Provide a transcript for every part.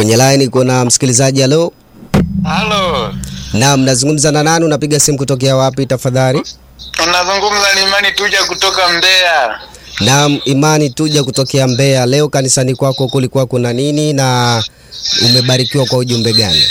Kwenye line kuna msikilizaji. Halo, Halo, naam, nazungumza na nani? Unapiga simu kutokea wapi tafadhali? unazungumza ni Imani Tuja kutoka Mbeya. Naam, Imani Tuja kutokea Mbeya. Leo kanisani kwako kulikuwa kuna nini na umebarikiwa kwa ujumbe gani?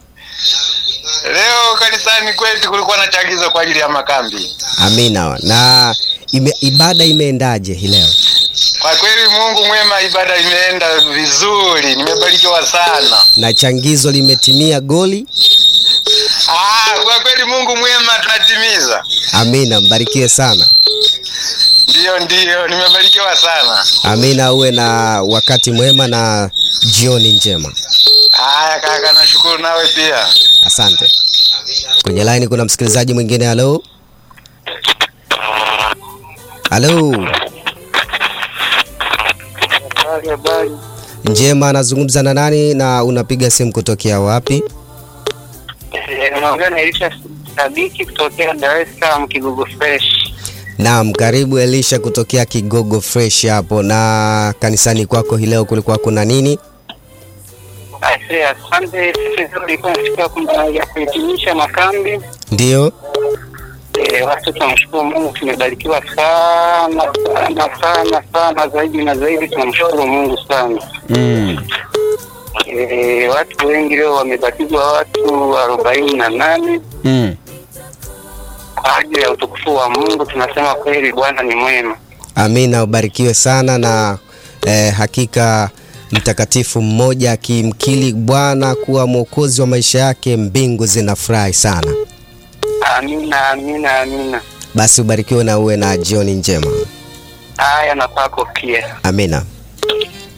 Leo kanisani kwetu kulikuwa na chagizo kwa ajili ya makambi. Amina. Na ime, ibada imeendaje hii leo? Kwa kweli Mungu mwema, ibada imeenda vizuri, nimebarikiwa sana. Na changizo limetimia goli? Ah, kwa kweli Mungu mwema, tunatimiza. Amina, mbarikiwe sana. Ndiyo, ndiyo, nimebarikiwa sana. Amina, uwe na wakati mwema na jioni njema. Haya kaka, nashukuru nawe pia. Asante. Kwenye line kuna msikilizaji mwingine. Halo, halo, Habari, habari. njema. Anazungumza na nani na unapiga simu kutokea wapi? Naongea na Elisha Sadiki kutokea Dar es Salaam Kigogo Fresh. Naam, karibu Elisha kutokea Kigogo Fresh hapo. Na kanisani kwako hii leo kulikuwa kuna nini? Aise, asante. Sisi tulikuwa siku ya kuhitimisha makambi. Ndio, E, watu tunamshukuru Mungu, tumebarikiwa sana sana sana sana, zaidi na zaidi tunamshukuru Mungu sana. mm. E, watu wengi leo wamebatizwa, watu arobaini na nane Mm. kwa ajili ya utukufu wa Mungu. Tunasema kweli Bwana ni mwema. Amina, ubarikiwe sana na eh, hakika mtakatifu mmoja akimkili Bwana kuwa mwokozi wa maisha yake, mbingu zinafurahi sana. Amina, amina, amina. Basi ubarikiwe na uwe na jioni njema. Haya, na kwako pia. Amina.